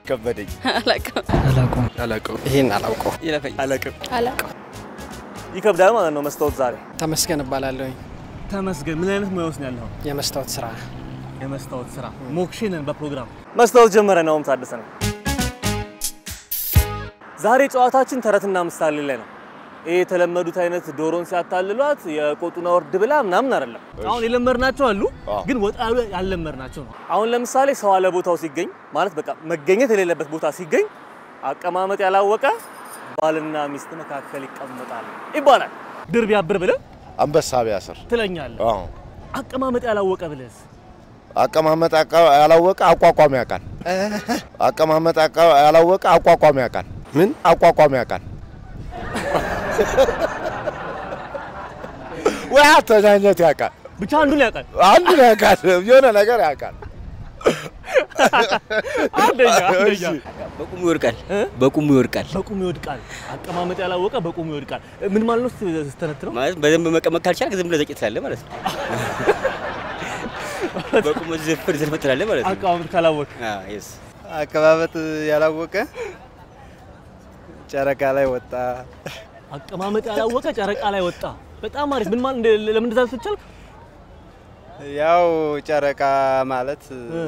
ከበደኝ አላውቅም። አላውቀውም። አላውቀውም። ይሄን አላውቀው። ይለፈኝ። አላውቅም። አላውቅም። ይከብዳል ማለት ነው። መስታወት ዛሬ ተመስገን እባላለሁኝ። ተመስገን። ምን አይነት ሙያ ውስጥ ነው ያለኸው? የመስታወት ስራ የመስታወት ስራ ሞክሽንን በፕሮግራም መስታወት ጀመረ ነው ታደሰ ነው። ዛሬ ጨዋታችን ተረትና ምሳሌ ላይ ነው። ይሄ የተለመዱት አይነት ዶሮን ሲያታልሏት የቆጡን አውርድ ብላ ምናምን አይደለም። አሁን የለመድናቸው አሉ፣ ግን ወጣ ያሉ ያልለመድናቸው ነው። አሁን ለምሳሌ ሰው አለ ቦታው ሲገኝ ማለት በቃ መገኘት የሌለበት ቦታ ሲገኝ አቀማመጥ ያላወቀ ባልና ሚስት መካከል ይቀመጣል ይባላል። ድር ቢያብር ብለህ አንበሳ ቢያስር ትለኛለህ። አዎ። አቀማመጥ ያላወቀ ብለህስ አቀማመጥ አቃ- ያላወቀ አቋቋም ያውቃል። አቀማመጥ አቃ- ያላወቀ አቋቋም ያውቃል። ምን አቋቋም ያውቃል? ወይ አተኛኘት ያውቃል። ብቻ አንዱን ያውቃል። አንዱን ያውቃል። የሆነ ነገር ያውቃል። አንደኛ አንደኛ እሺ። በቁሙ ይወድቃል። እ? በቁሙ ይወድቃል በቁሙ ይወድቃል። አቀማመጥ ያላወቀ በቁሙ ይወድቃል። ምን ማለት ነው? ስተነትነው ማለት በደንብ መቀመጥ ካልቻልክ ዝም ብለህ ዘጭት ትላለህ ማለት ነው። በቁሙ ዝፍር ዝርፍ ትላለህ ማለት ነው። አቀማመጥ ካላወቅ አዎ፣ yes። አቀማመጥ ያላወቀ ጨረቃ ላይ ወጣ። አቀማመጥ ያላወቀ ጨረቃ ላይ ወጣ። በጣም አሪፍ። ምን ማለት እንደ- ለምን እንደዛ ልትቻል? ያው ጨረቃ ማለት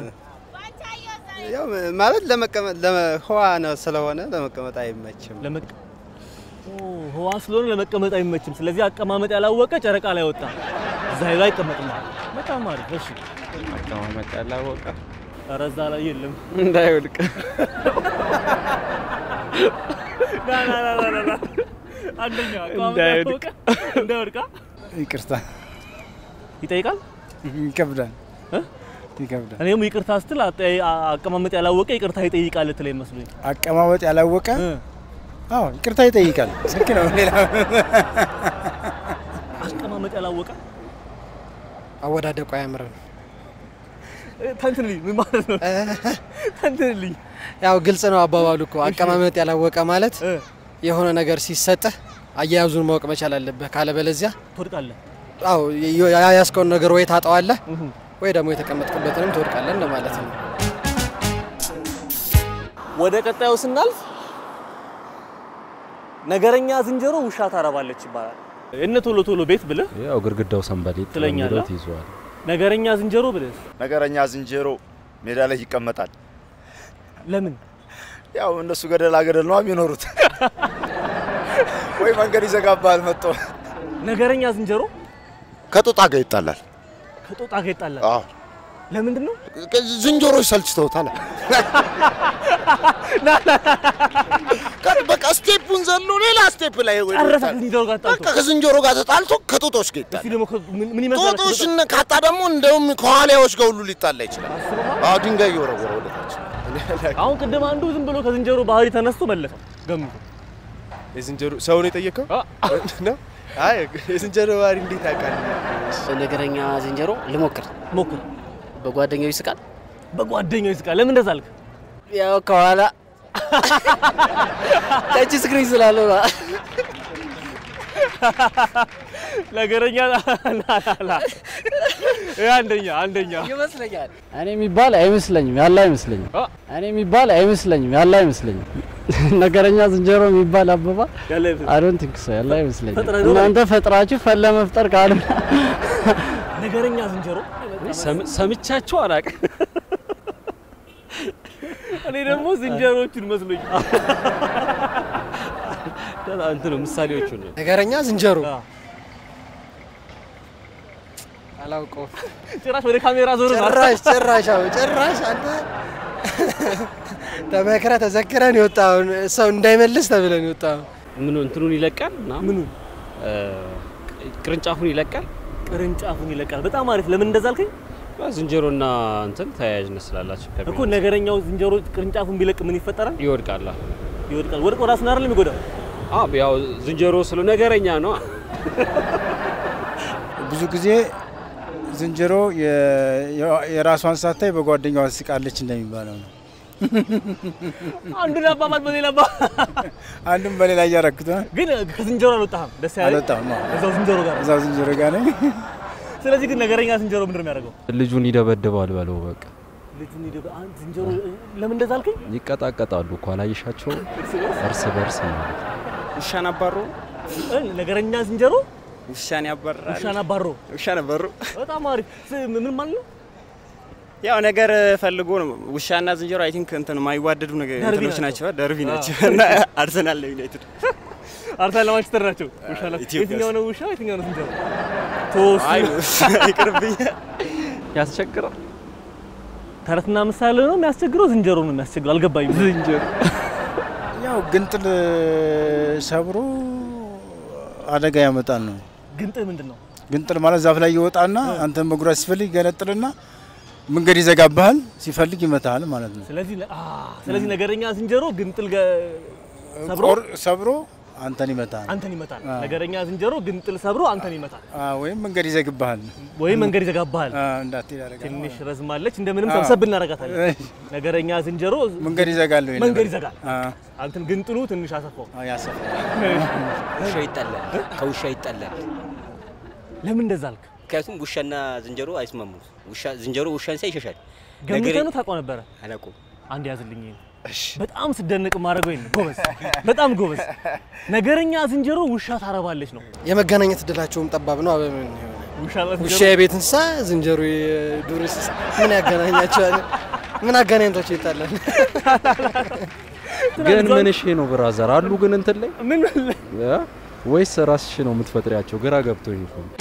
ያው ማለት ለመቀመጥ ህዋ ነው ስለሆነ ለመቀመጥ አይመችም። ለመቀ ኦ ህዋ ስለሆነ ለመቀመጥ አይመችም። ስለዚህ አቀማመጥ ያላወቀ ጨረቃ ላይ ወጣ። እዛ ሄዶ አይቀመጥም ማለት ነው። በጣም አሪፍ። እሺ አቀማመጥ ያላወቀ ኧረ እዛ ላይ የለም። እንዳይወድቅ ና ና ና ና ና ና። አንደኛ አቀማመጥ እንዳይወድቅ። ያላወቀ እንዳይወድቃ ይቅርታ ይጠይቃል። ይከብዳል እ? ይከብዳል። እኔም ይቅርታ ስትል አጠ- አቀማመጥ ያላወቀ ይቅርታ ይጠይቃል ልትለኝ መስሎኝ። አቀማመጥ ያላወቀ እ። አዎ ይቅርታ ይጠይቃል። ልክ ነው። ሌላ አቀማመጥ ያላወቀ አወዳደቁ አያምርም። እ፣ ተንትንልኝ ምን ማለት ነው? ተንትንልኝ ያው ግልጽ ነው አባባሉ እኮ። አቀማመጥ ያላወቀ ማለት እ፣ የሆነ ነገር ሲሰጥህ አያያዙን ማወቅ መቻል አለብህ። ካለበለዚያ ትወድቃለህ። አዎ የ- ያያዝከውን ነገር ወይ ታጠዋለህ እሁ። ወይ ደግሞ የተቀመጥክበትንም ትወድቃለህ እንደማለት ነው። ወደ ቀጣዩ ስናልፍ ነገረኛ ዝንጀሮ ውሻ ታረባለች ይባላል። እነ ቶሎ ቶሎ ቤት ብለህ ያው ግድግዳው ሰንበሌጥ ትለኛለህ? በሚለው ትይዘዋል። ነገረኛ ዝንጀሮ ብለህ ነገረኛ ዝንጀሮ ሜዳ ላይ ይቀመጣል። ለምን ያው እነሱ ገደላ ገደል ነው የሚኖሩት። ወይ መንገድ ይዘጋባል መጥቶ ነገረኛ ዝንጀሮ ከጦጣ ጋር ይጣላል። ከጦጣ ጋር ይጣላል? አዎ ለምንድን ነው? ዝንጀሮች ሰልችተውታል። በቃ ስቴፑን ዘሎ ሌላ ስቴፕ ላይ ጨረሰ ከዝንጀሮ ጋር በቃ ተጣልቶ። ከዝንጀሮ ጋር ተጣልቶ ከጦጦች ጋር እስኪ ይጣላል። ደግሞ ከ- ምን ምን ይመስላል? ጦጦችን ካጣ ደግሞ እንደውም ከዋሊያዎች ጋር ሁሉ ሊጣላ ይችላል። አዎ ድንጋይ እየወረወረ ወደ ታች። አሁን ቅድም አንዱ ዝም ብሎ ከዝንጀሮ ባህሪ ተነስቶ መለሰው ገምቶ። የዝንጀሮ ሰው ነው የጠየቀው ነው? አይ የዝንጀሮ ባህሪ እንዴት ያውቃል? ነገረኛ ዝንጀሮ ልሞክር። ሞክር። በጓደኛው ይስቃል። በጓደኛው ይስቃል። ለምን እንደዛ አልክ? ያው ከኋላ ተች ስክሪን ስላለው ነው። ነገረኛ ላ ላ ላ ይሄ አንደኛ አንደኛ ይመስለኛል። እኔ የሚባል አይመስለኝም፣ ያለ አይመስለኝም። አ? እኔ የሚባል አይመስለኝም፣ ያለ አይመስለኝም። ነገረኛ ዝንጀሮ የሚባል አበባ ያለ አይ ዶንት ቲንክ ሶ፣ ያለ አይመስለኝም። ፈጥረህ ነው እናንተ ፈጥራችሁ ፈን ለመፍጠር ካልሆነ ነገረኛ ዝንጀሮ ሰምቻችሁ አላውቅም። እኔ ደግሞ ዝንጀሮቹን መስሎኝ እንትን ነው ምሳሌዎቹ ነው። ነገረኛ ዝንጀሮ አ፣ አላውቀውም። ጭራሽ ወደ ካሜራ ዞር ነው። ጭራሽ ጭራሽ አዎ ጭራሽ አንተ ተመክረ ተዘክረን የወጣውን ሰው እንዳይመልስ ተብለን የወጣው ምኑ እንትኑን ይለቃል እና ምኑ እ፣ ቅርንጫፉን ይለቃል። ቅርንጫፉን ይለቃል። በጣም አሪፍ። ለምን እንደዛ አልከኝ? ዝንጀሮና እንትን ተያያዥነት ስላላቸው ከሚ- እኮ ነገረኛው ዝንጀሮ ቅርንጫፉን ቢለቅ ምን ይፈጠራል? ይወድቃል። ይወድቃል። ወድቆ ራሱን አይደለም የሚጎዳው። አዎ ያው ዝንጀሮ ስለ ነገረኛ ነው። ብዙ ጊዜ ዝንጀሮ የ- የ- የራሷን ሳታይ በጓደኛዋ ትስቃለች እንደሚባለው ነው። አንዱን አባባል በሌላ አባባል አንድም በሌላ እያረኩት ግን ከዝንጀሮ አልወጣህም። ደስ ያለኝ አልወጣም። አዎ። እዛው ዝንጀሮ ጋር እዛው ዝንጀሮ ጋር ነኝ። ስለዚህ ግን ነገረኛ ዝንጀሮ ምንድን ነው የሚያደርገው? ልጁን ይደበድባል በለው በቃ ልጁን ሂድ አንድ ዝንጀሮ ለምን እንደዛ አልከኝ? ይቀጣቀጣሉ እኮ አላየሻቸውም? እርስ በርስ ማለት ነው። ውሻን አባሮ እ፣ ነገረኛ ዝንጀሮ ውሻን ያባራል። ውሻን አባሮ ውሻን አባሮ በጣም አሪፍ ስ- ምን ማለት ነው? ያው ነገር ፈልጎ ነው። ውሻና ዝንጀሮ አይ ቲንክ እንትን የማይዋደዱ ነገር ደርቢ እንትኖች ናቸው። ናቸው፣ ደርቢ አዎ። ናቸው እና አርሰናል ለዩናይትድ አርሰናል ለማንቸስተር ናቸው። ውሻ ላ- ኢትዮጵያ የትኛው ነው ውሻ? የትኛው ነው ዝንጀሮ? ቶስ አይ ይቅርብኝ። ያስቸግራል። ተረትና ምሳሌ ነው የሚያስቸግረው፣ ዝንጀሮ ነው የሚያስቸግረው። አልገባኝም። ዝንጀሮ ያው ግንጥል ሰብሮ አደጋ ያመጣል ነው። ግንጥል ምንድን ነው? ግንጥል ማለት ዛፍ ላይ ይወጣና አንተን መጉዳት ሲፈልግ ይገነጥልና መንገድ ይዘጋብሃል፣ ሲፈልግ ይመታሃል ማለት ነው። ስለዚህ አ ስለዚህ ነገረኛ ዝንጀሮ ግንጥል ገ- ሰብሮ ቆር- ሰብሮ አንተን ይመታል አንተን ይመታል። አዎ። ነገረኛ ዝንጀሮ ግንጥል ሰብሮ አንተን ይመታል፣ አ፣ ወይም መንገድ ይዘግብሃል ወይም መንገድ ይዘጋብሃል። አ፣ እንዳትሄድ ያደርጋል ትንሽ ማለት ነው። ረዝማለች፣ እንደምንም አዎ። ሰብሰብ እናደርጋታለን። እይ፣ ነገረኛ ዝንጀሮ መንገድ ይዘጋል ወይ መንገድ ነገር? ይዘጋል። አ፣ አንተን ግንጥሉ ትንሽ አሰፋው። አ፣ ያሰፋል። ውሻ ይጣላል፣ ከውሻ ይጣላል። ለምን እንደዛ አልክ? ምክንያቱም ውሻና ዝንጀሮ አይስማሙም። ውሻ ዝንጀሮ ውሻን ሲያይ ይሸሻል። ገምተህ ነው ታውቀው ነበረ? አላውቀውም። አንድ ያዝልኝ። ይሄን በጣም ስደንቅ ማድረገው ይሄን ጎበዝ፣ በጣም ጎበዝ። ነገረኛ ዝንጀሮ ውሻ ታረባለች ነው። የመገናኘት እድላቸውም ጠባብ ነው። አበምን የሆነ ውሻ ውሻ የቤት እንስሳ፣ ዝንጀሮ የዱር እንስሳ ምን ያገናኛቸዋል? ምን አገናኝቷቸው ይጣላል? ግን ምን እሺ ነው ብራዘር አሉ ግን እንትን ላይ ምን እ? ወይስ ራስሽ ነው የምትፈጥሪያቸው? ግራ ገብቶኝ እኮ ነው።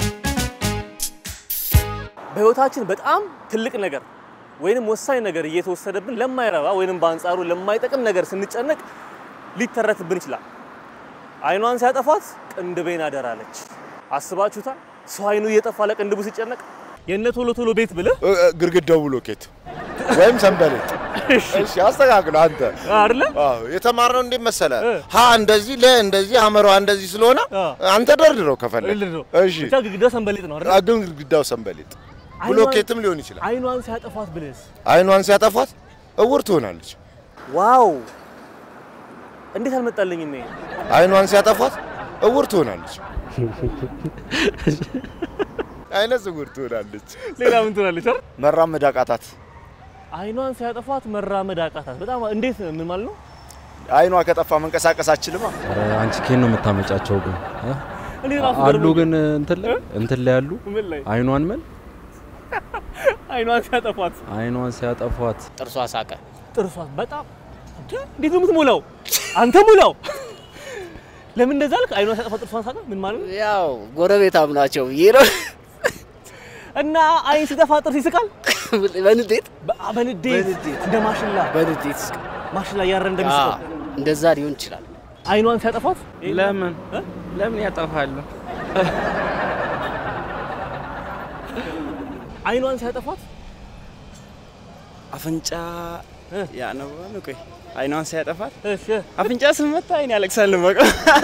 በህይወታችን በጣም ትልቅ ነገር ወይንም ወሳኝ ነገር እየተወሰደብን ለማይረባ ወይንም በአንጻሩ ለማይጠቅም ነገር ስንጨነቅ ሊተረትብን ይችላል። አይኗን ሲያጠፋት ቅንድቤን አደራለች። አስባችሁታል? ሰው አይኑ እየጠፋ ለቅንድቡ ሲጨነቅ የእነ ቶሎ ቶሎ ቤት ብለህ ግድግዳው ብሎኬት ወይም ሰንበሌጥ። እሺ አስተካክል አንተ አይደለ? አዎ የተማርነው እንዴት መሰለ ሀ እንደዚህ ለ እንደዚህ አመሯ እንደዚህ ስለሆነ አንተ ደርድረው ከፈለግ ደርድረው። እሺ ብቻ ግድግዳው ሰንበሌጥ ነው አይደል? ግን ግድግዳው ሰንበሌጥ ብሎኬትም ሊሆን ይችላል። አይኗን ሲያጠፋት ብለህስ? አይኗን ሲያጠፋት እውር ትሆናለች። ዋው እንዴት አልመጣልኝም ይሄ? አይኗን ሲያጠፋት እውር ትሆናለች። አይነ ስውር ትሆናለች። ሌላ ምን ትሆናለች? አይደል? መራመድ አቃታት። አይኗን ሲያጠፋት መራመድ አቃታት። በጣም እንዴት ምን ማለት ነው? አይኗ ከጠፋ መንቀሳቀስ አችልማ። ኧረ አንቺ ኬን ነው የምታመጫቸው ግን እ? እኔ ራሱ አሉ ገርሞኝ። ግን እንትን ላይ እንትን ላይ አሉ ምን ላይ? አይኗን ምን አይኗን ሲያጠፋት አይኗን ሲያጠፏት ጥርሷ ሳቀ። ጥርሷን በጣም እንዴ! እንዴት ነው የምትሞላው? አንተ ሙላው። ለምን እንደዛ አልክ? አይኗን ሲያጠፋት ጥርሷን ሳቀ ምን ማለት ነው? ያው ጎረቤታም ናቸው ብዬ ነው። እና አይን ሲጠፋ ጥርስ ይስቃል። በንዴት በ- በንዴት እንደ ማሽላ በንዴት ይስቃል። ማሽላ እያረ እንደሚስቀው አዎ፣ እንደዛ ሊሆን ይችላል። አይኗን ሲያጠፋት ለምን ለምን ያጠፋሉ? አይኗን ሲያጠፋት አፍንጫ ያነባል። ቆይ አይኗን ሲያጠፋት እሺ አፍንጫ ስመታ አይን ያለቅሳል። በቃ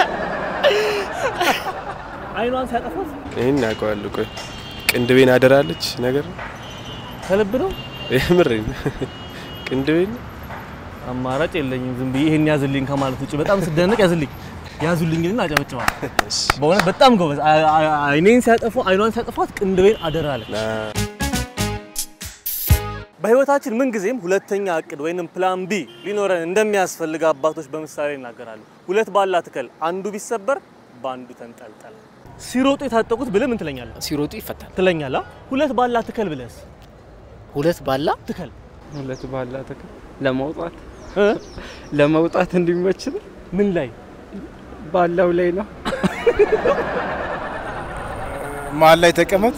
አይኗን ሲያጠፋት ይህን ያውቀዋለሁ። ቆይ ቅንድቤን አደራለች ነገር ከልብ ነው። የምሬን ቅንድቤን አማራጭ የለኝም። ዝም ብዬ ይሄን ያዝልኝ ከማለት ውጭ በጣም ስደነቅ ያዝልኝ ያዙልኝና አጨበጭባል። በእውነት በጣም ጎበዝ። አይ- አይ- አይኔን ሲያጠፉ አይኗን ሲያጠፋት ቅንድቤን አደራ አለች። በህይወታችን ምንጊዜም ሁለተኛ እቅድ ወይንም ፕላን ቢ ሊኖረን እንደሚያስፈልግ አባቶች በምሳሌ ይናገራሉ። ሁለት ባላ ትከል፣ አንዱ ቢሰበር በአንዱ ተንጠልጠል። ሲሮጡ የታጠቁት ብለህ ምን ትለኛለህ? ሲሮጡ ይፈታል ትለኛለህ። ሁለት ባላ ትከል ብለህስ? ሁለት ባላ ትከል ሁለት ባላ ትክክል ለመውጣት ለመውጣት እንዲመች ነው። ምን ላይ ባላው ላይ ነው። መሀል ላይ ተቀመጥ።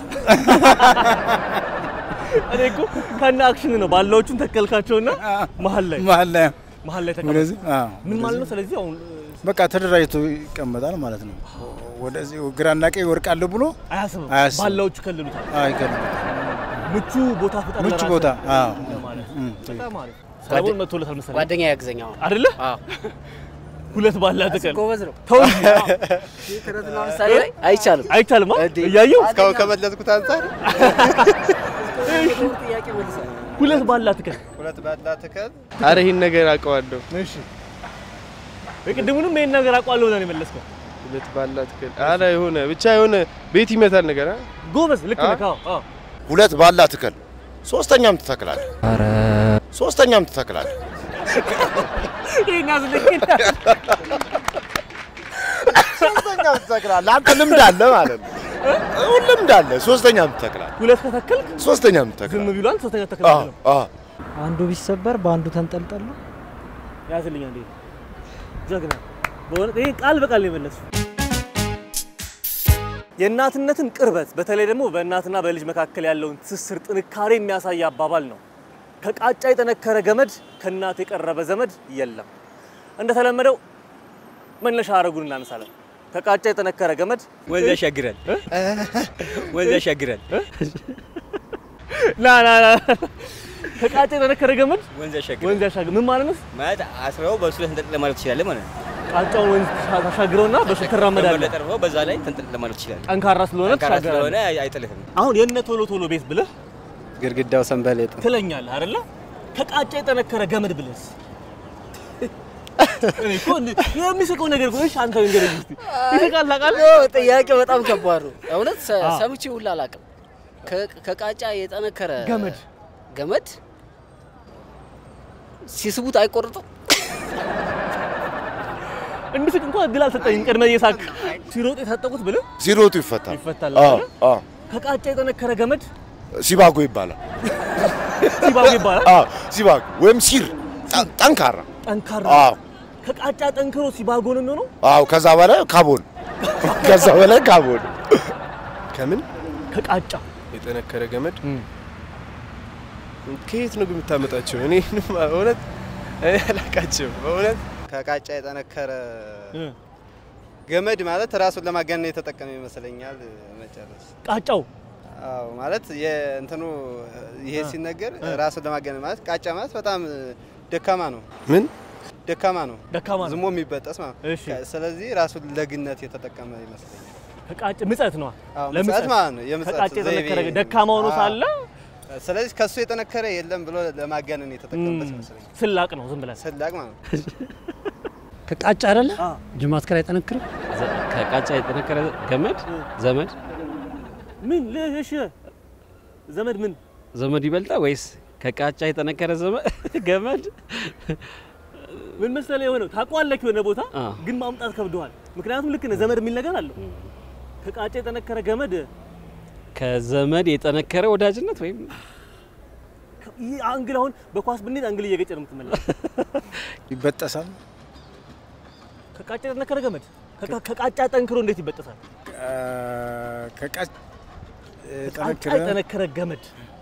እኔ እኮ ከነ አክሽን ነው ባላዎቹን ተከልካቸውና መሀል ላይ መሀል ላይ መሀል ላይ ተቀመጥ። ወደዚህ አዎ፣ ምን ማለት ነው? ወደዚህ። ስለዚህ አሁን በቃ ተደራጅቶ ይቀመጣል ማለት ነው። ወደዚህ ግራና ቀኝ ወርቃለሁ ብሎ አያስብም። አያስብም። ባላዎቹ ከልሉታል። አይከልም። ምቹ ቦታ ፍጠር ምቹ ለራስህ ቦታ አዎ። ለማለት እም፣ በጣም አሪፍ። ሰለሞን መጥቶለታል መሰለኝ ጓደኛ ያግዘኝ አሁን አይደለ? አዎ። ሁለት ባላ ትከል ጎበዝ ነው። ተው እንጂ። ተረትና ምሳሌ ላይ አይቻልም። አይቻልም አ? እንዴ! እያየሁ እስካሁን ከመለስኩት አንጻር ጥያቄ መልሰህ ሁለት ባላ ትከል። ሁለት ባላ ትከል አረ ይህን ነገር አውቀዋለሁ። እሺ የቅድሙንም ይሄን ነገር አውቀዋለሁ ብለህ ነው የመለስከው። ሁለት ባላ ትከል። አረ የሆነ ብቻ የሆነ ቤት ይመታል ነገር አ? ጎበዝ ልክ ነህ። አ? አዎ አዎ። ሁለት ባላ ትከል ሶስተኛም ትተክላለህ። ኧረ ሶስተኛም ትተክላለህ። ይሄን ያዝልኝ። ሶስተኛም ትተክላለህ። አንተ ልምድ አለ ማለት ነው። አሁን ልምድ አለ። ሶስተኛም ትተክላለህ። ሁለት ከተከልክ ሶስተኛም ዝም ትተክላለህ። ቢሏል፣ ሶስተኛ አዎ ተከልክ አዎ አንዱ ቢሰበር በአንዱ ተንጠልጠል ነው። ያዝልኝ አንዴ። ጀግና በእውነት ይሄ ቃል በቃል ነው የመለሱ። የእናትነትን ቅርበት በተለይ ደግሞ በእናትና በልጅ መካከል ያለውን ትስስር ጥንካሬ የሚያሳይ አባባል ነው። ከቃጫ የጠነከረ ገመድ ከእናት የቀረበ ዘመድ የለም። እንደተለመደው መነሻ አረጉን እናነሳለን። ከቃጫ የጠነከረ ገመድ ወንዝ ያሻግራል፣ ወንዝ ያሻግራል፣ ና ና ና ከቃጫ የጠነከረ ገመድ ወንዝ ያሻግራል ወንዝ ያሻግር ምን ማለት ነው? ማለት አስረው በእሱ ላይ ተንጠልጥለህ ማለት ትችላለህ ማለት ነው። ቃጫውን ወንዝ ታሻግረውና በሱ ትራመዳለህ። ጠርበው በዛ ላይ ተንጠልጥለህ ማለት ትችላለህ። ጠንካራ ስለሆነ ጠንካራ ትሻገራለህ። ስለሆነ አይ- አይጥልህም። አሁን የነ ቶሎ ቶሎ ቤት ብለህ ግድግዳው ሰንበሌጥ ትለኛለህ አይደለ? ከቃጫ የጠነከረ ገመድ ብለስ እኔ እኮ እንደ- የሚስቀው ነገር እኮ እሺ፣ አንተ ንገረኝ እስኪ ይስቃል ታውቃለህ? ጥያቄው በጣም ከባድ ነው። እውነት ሰ- አዎ። ሰምቼ ሁላ አላውቅም። ከ- ከቃጫ የጠነከረ ገመድ ገመድ ሲስቡት አይቆርጥም። እንድስቅ እንኳን እድል አልሰጠኝም። ቅድመ እየሳቅ ሲሮጥ የታጠቁት ብለህ ሲሮጡ ይፈታል። ይፈታል አዎ አይደለ? አዎ ከቃጫ የጠነከረ ገመድ ሲባጎ ይባላል። ሲባጎ ይባላል። አዎ ሲባጎ ወይም ሲር ጠ- ጠንካራ። ጠንካራ አዎ ከቃጫ ጠንክሮ ሲባጎ ነው የሚሆነው። አዎ ከዛ በላይ ካቦን ከዛ በላይ ካቦን ከምን ከቃጫ የጠነከረ ገመድ ከየት ነው ግን የምታመጣቸው? እኔ እውነት እኔ አላውቃቸውም በእውነት ከቃጫ የጠነከረ ገመድ ማለት ራሱን ለማጋነን የተጠቀመ ይመስለኛል። መጨረስ ቃጫው አዎ ማለት የእንትኑ ይሄ ሲነገር ራሱን ለማጋነን ማለት ቃጫ ማለት በጣም ደካማ ነው። ምን ደካማ ነው፣ ደካማ ነው። ዝሞ የሚበጠስ ማለት ነው። እሺ። ስለዚህ ራሱን ለግነት የተጠቀመ ይመስለኛል። ከቃጭ ምጸት ነው። አዎ ለምጸት ምጸት ማለት ነው። የምጸት ከቃጭ የጠነከረ ዘይቤ። ደካማ ሆኖ አዎ። ሳለ ስለዚህ ከሱ የጠነከረ የለም ብሎ ለማጋነን የተጠቀመበት ይመስለኛል። ስላቅ ነው ዝም ብለን ስላቅ ማለት ነው። ከቃጫ አይደለ ጅማት ከላይ አይጠነክርም። ከቃጫ የጠነከረ ገመድ ዘመድ ምን እሺ፣ ዘመድ ምን ዘመድ ይበልጣ ወይስ ከቃጫ የጠነከረ ዘመድ ገመድ? ምን መሰለህ የሆነው ታውቀዋለህ የሆነ ቦታ አ። ግን ማምጣት ከብደዋል። ምክንያቱም ልክ ነህ፣ ዘመድ የሚል ነገር አለው። ከቃጫ የጠነከረ ገመድ ከዘመድ የጠነከረ ወዳጅነት ወይም ይህ አንግል አሁን በኳስ ብንሄድ አንግል እየገጨ ነው የምትመለስ። ይበጠሳል። ከቃጫ የጠነከረ ገመድ ከቃ- ከቃጫ ጠንክሮ እንዴት ይበጠሳል? ከቃጭ ከቃጫ የጠነከረ ገመድ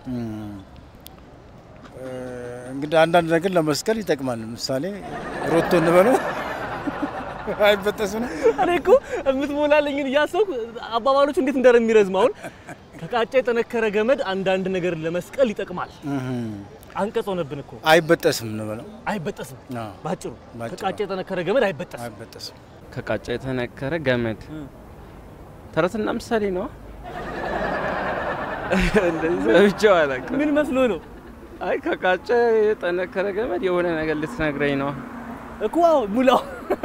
እንግዲህ አንዳንድ ነገር ለመስቀል ይጠቅማል። ምሳሌ ሮቶ እንበለው አይበጠስም ነው። እኔ እኮ የምትሞላልኝን እያሰብኩ አባባሎቹ እንዴት እንደሚረዝም አሁን ከቃጫ የጠነከረ ገመድ አንዳንድ ነገር ለመስቀል ይጠቅማል። አንቀጽ ሆነብን እኮ አይበጠስም እንበለው አይበጠስም። አዎ። ባጭሩ ባጭሩ። ከቃጫ የጠነከረ ገመድ አይበጠስም። አይበጠስም። ከቃጫ የተነከረ ገመድ ተረትና ምሳሌ ነው። እንደዚህ ሰምቼው አላውቅም። ምን መስሎ ነው? አይ ከቃጫ የጠነከረ ገመድ የሆነ ነገር ልትነግረኝ ነው እኮ አዎ፣ ሙላው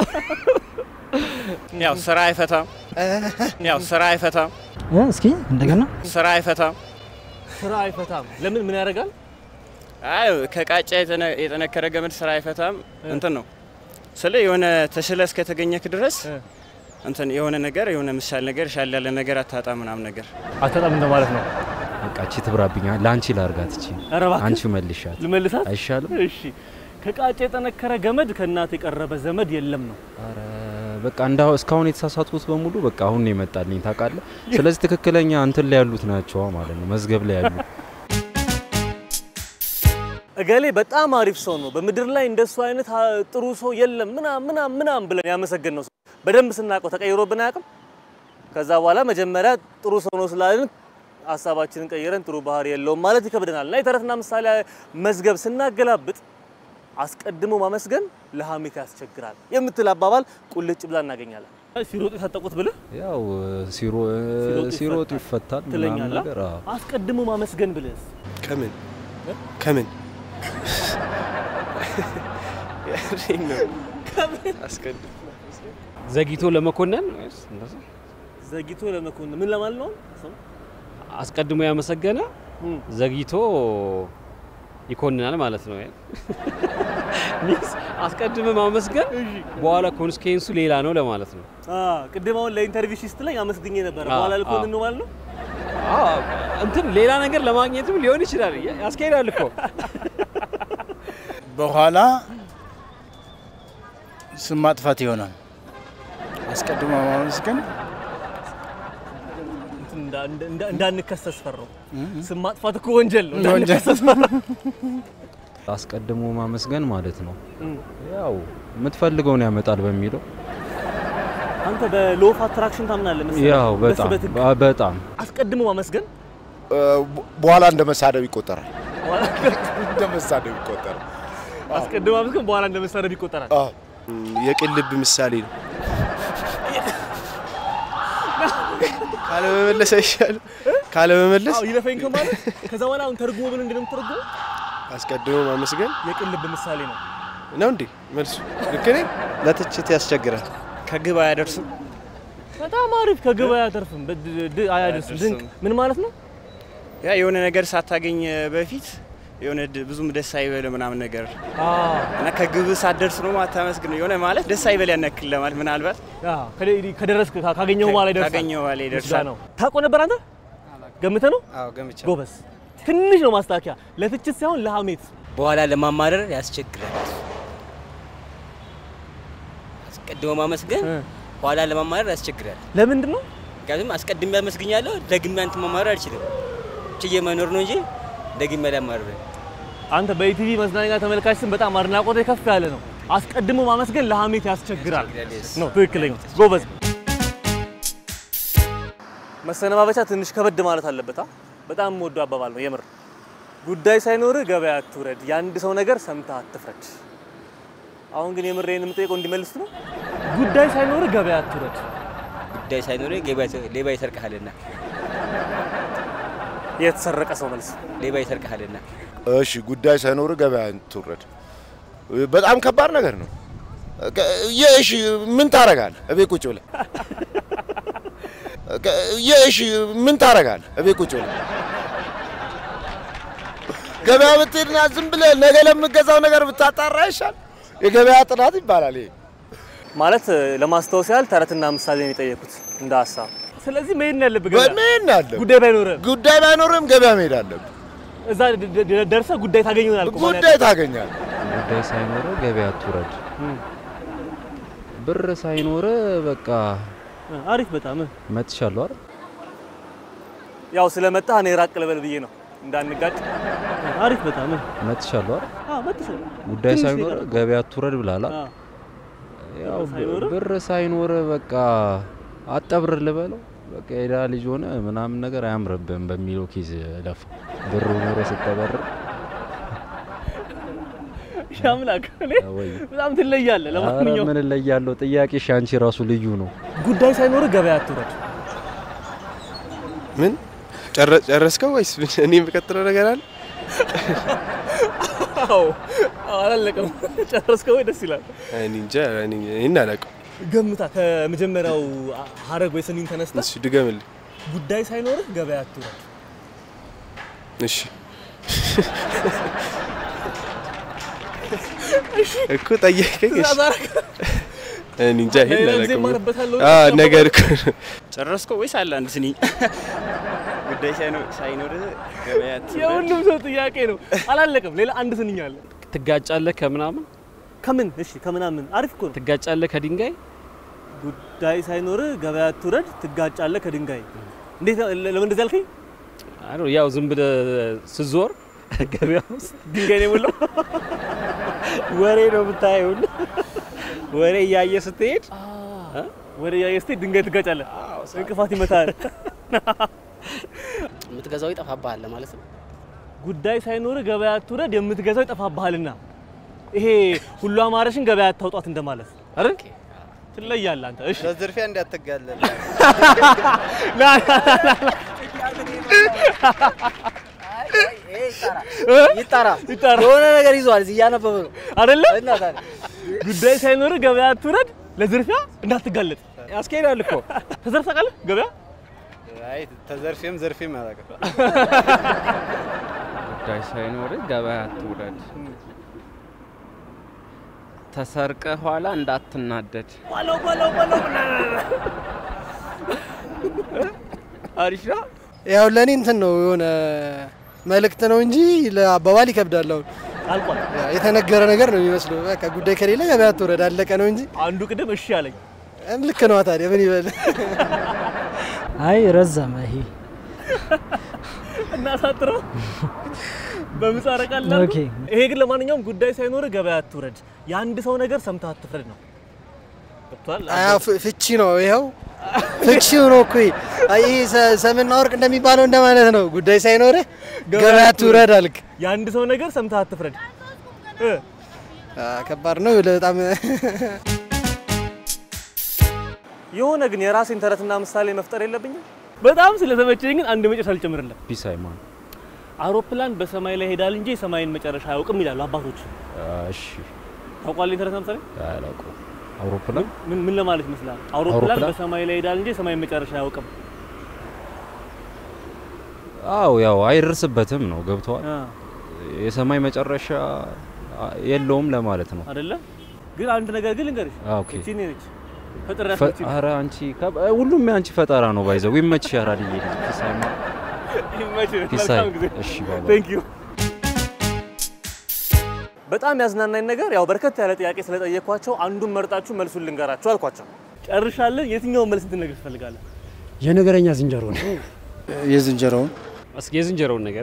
ያው ስራ አይፈታም። ያው ስራ አይፈታም። እስኪ እንደገና ስራ አይፈታም። ስራ አይፈታም። ለምን ምን ያደርጋል? አይ ከቃጫ የተነ- የጠነከረ ገመድ ስራ አይፈታም። እንትን ነው ስለ የሆነ ተሽለ እስከተገኘክ ድረስ እንትን የሆነ ነገር የሆነ ምሳሌ ነገር ሻል ያለ ነገር አታጣ ምናምን ነገር አታጣም እንደማለት ነው። በቃ እቺ ትብራብኛል። ለአንቺ ላርጋት እቺ ኧረ እባክህ። አንቺ መልሻት ልመልሳት አይሻልም? እሺ። ከቃጫ የጠነከረ ገመድ ከእናት የቀረበ ዘመድ የለም ነው። ኧረ በቃ እንዳ እስካሁን የተሳሳትኩት በሙሉ በቃ አሁን ነው የመጣልኝ ታውቃለህ። ስለዚህ ትክክለኛ እንትን ላይ ያሉት ናቸው ማለት ነው፣ መዝገብ ላይ ያሉ እገሌ በጣም አሪፍ ሰው ነው፣ በምድር ላይ እንደሱ አይነት አ- ጥሩ ሰው የለም ምናም ምናም ምናም ብለን ያመሰገን ነው ሰው በደንብ ስናውቀው ተቀይሮብን አያውቅም። ከዛ በኋላ መጀመሪያ ጥሩ ሰው ነው ስላልን ሀሳባችንን ቀይረን ጥሩ ባህሪ የለውም ማለት ይከብደናል። እና የተረትና ምሳሌ መዝገብ ስናገላብጥ አስቀድሞ ማመስገን ለሀሜት ያስቸግራል የምትል አባባል ቁልጭ ብላ እናገኛለን። ሲሮጡ የታጠቁት ብልህ ያው ሲሮ ሲሮጡ ይፈታል ምናምን ትለኛለህ። ነገር አዎ። አስቀድሞ ማመስገን ብልህስ ከምን ከምን ያሬን ነው አስቀድም ዘግይቶ ለመኮነን ወይስ እንደዛ? ዘግይቶ ለመኮንን ምን ለማለት ነው? ሰው አስቀድሞ ያመሰገነ ዘግይቶ ይኮንናል ማለት ነው። ሚንስ አስቀድመ ማመስገን በኋላ ኮንስኬንሱ ሌላ ነው ለማለት ነው። ቅድም አሁን ለኢንተርቪው ሲስት ላይ አመስግኜ ነበረ። አዎ፣ በኋላ ልኮንን አዎ። ነው ማለት ነው። አዎ፣ እንትን ሌላ ነገር ለማግኘትም ሊሆን ይችላል። ያስኬዳል እኮ በኋላ ስም ማጥፋት ይሆናል። አስቀድሞ ማመስገን እንትን እንዳ- እንዳ- እንዳንከሰስ ፈራው። ስም ማጥፋት እኮ ወንጀል ነው። ወንጀል። እንዳንከሰስ ፈራው። አስቀድሞ ማመስገን ማለት ነው። እም። ያው የምትፈልገውን ያመጣል በሚለው አንተ በሎ ኦፍ አትራክሽን ታምናለህ መሰለኝ። ያው በጣም በስበትክ በ- በጣም አስቀድሞ ማመስገን በኋላ እንደ መሳደብ ይቆጠራል። እንደ መሳደብ ይቆጠራል። አስቀድሞ ማመስገን በኋላ እንደ መሳደብ ይቆጠራል። የቅን ልብ ምሳሌ ነው። ካለመመለስ አይሻልም? ካለመመለስ አዎ ይለፈኝ ከማለት ከዛ በኋላ አሁን ተርጉሞ ምን እንደምትረጉመው አስቀድሞ ማመስገን የቅን ልብ ምሳሌ ነው። ነው እንዴ? መልሱ ልክ ነኝ? ለትችት ያስቸግራል። ከግብ አያደርስም። በጣም አሪፍ ከግብ አያተርፍም፣ በድ- ድ- አያደርስም። ድንቅ ምን ማለት ነው? ያ የሆነ ነገር ሳታገኝ በፊት የሆነ ድ- ብዙም ደስ አይበል ምናምን ነገር እና ከግብ ሳትደርስ ነው ማታመስግን የሆነ ማለት ደስ አይበል ያነክል ለማለት ምናልባት አዎ፣ ከደ- ከደረስክ ካ- ካገኘው በኋላ ይደርሳል። ካገኘው በኋላ ይደርሳል። ነው። ታውቀው ነበር አንተ? ገምተህ ነው? አዎ ገምቻ ጎበዝ። ትንሽ ነው ማስታወቂያ፣ ለትችት ሳይሆን ለሀሜት። በኋላ ለማማረር ያስቸግራል። አስቀድሞ ማመስገን ኋላ ለማማረር ያስቸግራል። ለምንድን ነው? ምክንያቱም አስቀድሜ አመስግኛለሁ፣ ደግሜ አንተ ማማረር አልችልም። ችዬ መኖር ነው እንጂ ደግሜ ላማረር አንተ በኢቲቪ መዝናኛ ተመልካች ስም በጣም አድናቆት ከፍ ያለ ነው። አስቀድሞ ማመስገን ለሀሜት ያስቸግራል ነው ትክክለኛ። ጎበዝ። መሰነባበቻ ትንሽ ከበድ ማለት አለበት። አ? በጣም የምወደው አባባል ነው የምር። ጉዳይ ሳይኖርህ ገበያ አትውረድ፣ የአንድ ሰው ነገር ሰምተህ አትፍረድ። አሁን ግን የምር ይሄን የምጠይቀው እንዲመልስ ነው። ጉዳይ ሳይኖርህ ገበያ አትውረድ። ጉዳይ ሳይኖር ሌባ ይሰርቅሃልና የተሰረቀ ሰው መልስ ሌባ ይሰርቅሃልና እሺ ጉዳይ ሳይኖር ገበያ ትውረድ። በጣም ከባድ ነገር ነው። የእሺ ምን ታረጋለህ? እቤት ቁጭ ብለህ የእሺ ምን ታረጋለህ? እቤት ቁጭ ብለህ ገበያ ብትሄድና ዝም ብለህ ነገ ለምገዛው ነገር ብታጣራ ይሻል። የገበያ ጥናት ይባላል ይሄ። ማለት ለማስታወስ ያህል ተረትና ምሳሌ ነው የጠየቁት እንደ ሀሳብ። ስለዚህ መሄድ ነው ያለብህ ገበያ። መሄድ ነው ያለብህ። ጉዳይ ባይኖርህም ጉዳይ ባይኖርህም ገበያ መሄድ አለብህ። እዛ ደ- ደ- ደርሰህ ጉዳይ ታገኝ ይሆናል እኮ ማለት ጉዳይ ታገኛለህ። ጉዳይ ሳይኖር ገበያ አትውረድ። ብር ሳይኖር በቃ አሪፍ በጣም መጥቻለሁ አይደል? ያው ስለመጣህ እኔ ራቅ ልበል ብዬ ነው እንዳንጋጭ። አሪፍ በጣም መጥቻለሁ አይደል? አዎ መጥተህ ጉዳይ ትንሽ ሳይኖር ይቀራል። ገበያ አትውረድ ብላላ። አዎ። ያው ሳይኖር? ብር ሳይኖር በቃ አጠብር ልበለው በቃ የድሃ ልጅ ሆነ ምናምን ነገር አያምርብህም በሚለው ኬዝ ለፋ ብር ኖሮ ስተበር ያምላክ እኔ ወይ በጣም ትለያለህ። ኧረ ለማንኛውም ምን እለያለሁ? ጥያቄሽ አንቺ ራሱ ልዩ ነው። ጉዳይ ሳይኖርህ ገበያ አትውረድ። ምን ጨረ- ጨረስከው ወይስ ምን? እኔ የምቀጥለው ነገር አለ? አዎ አላለቀም። ጨረስከው ወይ? ደስ ይላል። እኔ እንጃ እኔ እኔን አላውቅም። ገምታ ከመጀመሪያው ሀረግ ወይ ስኒን ተነስተህ እሱ ድገምልኝ። ጉዳይ ሳይኖርህ ገበያ አትውረድ። እሺ እኮ ጠየቀኝ። እሺ እኔ እንጃ ይሄን ሌላ ጊዜ አላውቅም። እማርበታለሁ። አዎ ነገር እኮ ነው። ጨረስከው ወይስ አለ አንድ ስኒ? ጉዳይ ሳይኖ- ሳይኖር ገበያ አትውረድ። የሁሉም ሰው ጥያቄ ነው። አላለቀም። ሌላ አንድ ስንኝ አለ። ትጋጫለህ ከምናምን ከምን እሺ፣ ከምናምን አሪፍ እኮ ነው። ትጋጫለህ ከድንጋይ ጉዳይ ሳይኖርህ ገበያ አትውረድ፣ ትጋጫለህ ከድንጋይ። እንዴት ነው? ለምን እንደዚህ አልከኝ? አይ ነው ያው ዝም ብለህ ስትዞር ገበያ ውስጥ ድንጋይ ነው የሞላው። ወሬ ነው የምታየው። ወሬ እያየ ስትሄድ ወደ ያየ ስትሄድ ድንጋይ ትጋጫለህ፣ እንቅፋት ይመታል። የምትገዛው ይጠፋብሃል ማለት ነው። ጉዳይ ሳይኖርህ ገበያ አትውረድ፣ የምትገዛው ይጠፋብሃልና። ይሄ ሁሉ አማረሽን ገበያ አታውጧት እንደማለት አይደል? ትለያለህ አንተ። እሺ በዝርፊያ እንዳትጋለል። ላ ላ ላ ላ ይጣራ ይጣራ። የሆነ ነገር ይዟል እዚህ እያነበበ ነው አይደለ? እና ታዲያ ጉዳይ ሳይኖርህ ገበያ አትውረድ፣ ለዝርፊያ እንዳትጋለጥ። ያስኬዳል እኮ ተዘርፈህ ታውቃለህ? ገበያ አይ ተዘርፌም ዘርፌም አላውቅም። ጉዳይ ሳይኖር ገበያ አትውረድ። ተሰርቀ ኋላ እንዳትናደድ። በለው በለው በለው አሪፍ ነው። ያው ለእኔ እንትን ነው የሆነ መልእክት ነው እንጂ ለአባባል ይከብዳል። አሁን አልቋል። የተነገረ ነገር ነው የሚመስለው። በቃ ጉዳይ ከሌለ ገበያ ትወረድ አለቀ ነው እንጂ አንዱ ቅድም እሺ አለኝ። ልክ ነዋ። ታዲያ ምን ይበል? አይ ረዘመ ይሄ እናሳጥረው በምጻረ ቃል ላልኩ። ኦኬ። ይሄ ግን ለማንኛውም ጉዳይ ሳይኖር ገበያ አትውረድ፣ የአንድ ሰው ነገር ሰምተህ አትፍረድ ነው። ገብቶሃል? አያ ፍቺ ነው ይኸው ፍቺው ነው እኮ ይሄ። አይ ይሄ ሰ- ሰምና ወርቅ እንደሚባለው እንደማለት ነው። ጉዳይ ሳይኖርህ ገበያ ትውረድ አልክ። የአንድ ሰው ነገር ሰምተህ አትፍረድ። እ አ፣ ከባድ ነው በጣም የሆነ ግን የራሴን ተረትና ምሳሌ መፍጠር የለብኝም። በጣም ስለተመቸኝ ግን አንድ መጨረሻ ልጨምርልህ። ፒስ ሃይማን አውሮፕላን በሰማይ ላይ ሄዳል እንጂ የሰማይን መጨረሻ አያውቅም ይላሉ አባቶች። እሺ ታውቋል? ተረትና ምሳሌ አላውቀውም። አውሮፕላን ምን ምን ለማለት ይመስላል? አውሮፕላን አውሮፕላን? በሰማይ ላይ ሄዳል እንጂ የሰማይን መጨረሻ አያውቅም። አው ያው አይደርስበትም ነው ገብተዋል። አ፣ የሰማይ መጨረሻ አ- የለውም ለማለት ነው። አይደለም ግን አንድ ነገር ግን ልንገርሽ፣ አ፣ ኦኬ። እቺ እኔ ነች ፈጥራት ፈ- ነች። ኧረ አንቺ ከብ- ሁሉም የአንቺ ፈጠራ ነው። ባይዘው ይመችሽ። አራድዬ ልጅ ፒስ ሃይማን ይመችህ። ፒስ መልካም ሃይ- ጊዜ። እሺ ባይ ባይ። ቴንክ ዩ። በጣም ያዝናናኝ ነገር ያው በርከት ያለ ጥያቄ ስለጠየኳቸው አንዱን መርጣችሁ መልሱን ልንገራችሁ አልኳቸው። ጨርሻለን። የትኛውን መልስ እንድነግር ትፈልጋለህ? የነገረኛ ዝንጀሮ ነው። የዝንጀሮውን እስኪ የዝንጀሮውን ነገር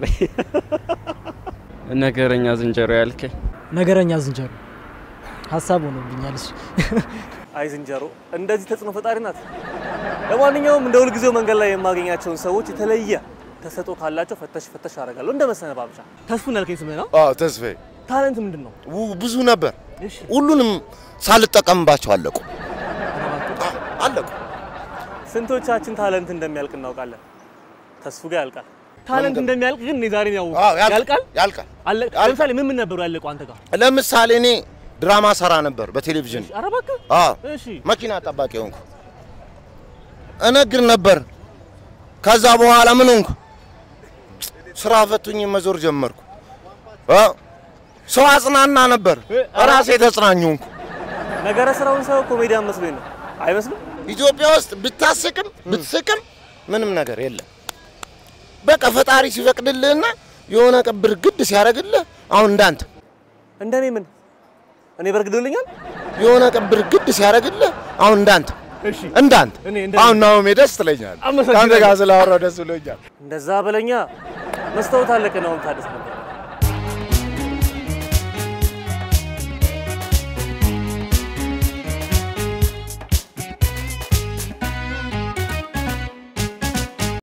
ነገረኛ ዝንጀሮ ያልከኝ ነገረኛ ዝንጀሮ ሀሳብ ሆኖብኛል እሱ። አይ ዝንጀሮ እንደዚህ ተጽዕኖ ፈጣሪ ናት። ለማንኛውም እንደ ሁልጊዜው መንገድ ላይ የማገኛቸውን ሰዎች የተለየ ተሰጥኦ ካላቸው ፈተሽ ፈተሽ አደርጋለሁ። እንደ መሰነባበቻ ተስፉን ያልከኝ ስምህ ነው? አዎ ተስፋዬ ታለንት ምንድን ነው? ው- ብዙ ነበር። ሁሉንም ሳልጠቀምባቸው አለቁ አለቁ። ስንቶቻችን ታለንት እንደሚያልቅ እናውቃለን? ተስፉ ጋር ያልቃል። ታለንት መንገድ- እንደሚያልቅ ግን እኔ ዛሬ ነው ያወቅሁት። አዎ፣ ያልቃል። ያልቃል ያልቃል። አለ- ለምሳሌ ምን ምን ነበሩ ያለቁ አንተ ጋር? ለምሳሌ እኔ ድራማ ሰራ ነበር በቴሌቪዥን። ኧረ እባክህ። አዎ እሺ መኪና ጠባቂ ሆንኩ። እነግር ነበር። ከዛ በኋላ ምን ሆንኩ? ስራ ፈቱኝ መዞር ጀመርኩ። አ? ሰው አጽናና ነበር፣ ራሴ ተጽናኝ ሆንኩ። ነገረ ስራውን ሰው ኮሜዲያን መስሎኝ ነው። አይመስልም? ኢትዮጵያ ውስጥ ብታስቅም ብትስቅም ምንም ነገር የለም። በቃ ፈጣሪ ሲፈቅድልህና የሆነ ቅብር ግድ ሲያደርግልህ አሁን እንዳንተ እንደኔ ምን እኔ በርግዶልኛል። የሆነ ቅብር ግድ ሲያደርግልህ አሁን እንዳንተ እሺ እንዳንተ እኔ እንደኔ አሁን ናሆሜ ደስ ትለኛል። አመሰግናለሁ። ከአንተ ጋር ስላወራሁ ደስ ብሎኛል። እንደዛ በለኛ። መስታወት አለቀ ነው ታደስ ነበር